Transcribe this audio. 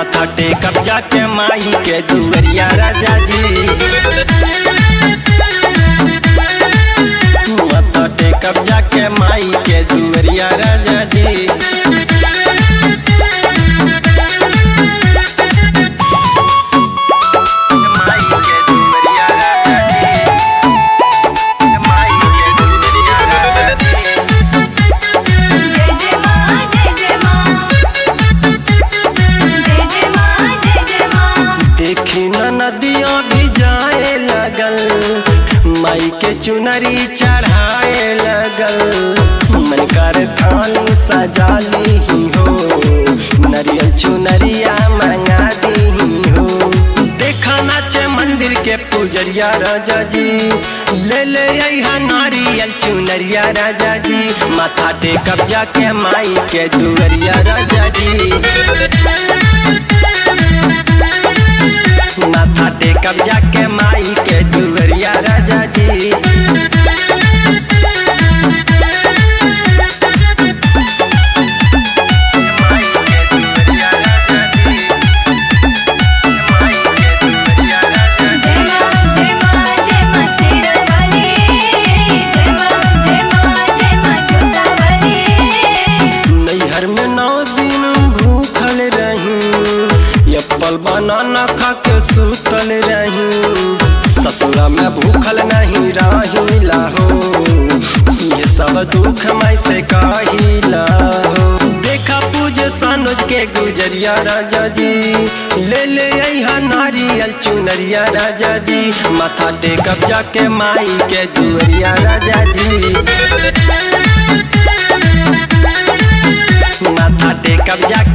माथा टेकब जाके माई के दुवरिया राजा जी माथा टेकब जाके माई के दुवरिया राजा जी माई के दुवरिया राजा जी माई के दुवरिया राजा जी जय जय माँ जय जय माँ जय जय माँ जय जय माँ देखी न नदियाँ भी जाए लगल माई के चुनरी चढ़ाए लगल मन कर थाली सजा ली हो नरियल चुनरिया मंगा दी हो देखा नाचे मंदिर के पुजरिया राजा जी ले ले यहाँ नारियल चुनरिया राजा जी माथा टेकब जाके माई के दुवरिया राजा जी माथा टेकब जाके माई के दुवरिया राजा जी माई के दुवरिया राजा जी माई के दुवरिया राजा जी जय माँ जय माँ जय माँ शेरावाली जय माँ जय माँ जय माँ जोतावाली नैहर में नौ दिन भूखल रही एप्पल बनाना खा के सुतल रही ससुरा में भूखल नहीं रही लाहो ये सब दुख मैं से कहिला हो देखा पूज सानुज के गुजरिया राजा जी ले ले यहाँ नारियल चुनरिया राजा जी माथा टेकब जाके माई के दुअरिया राजा जी माथा टेकब जाके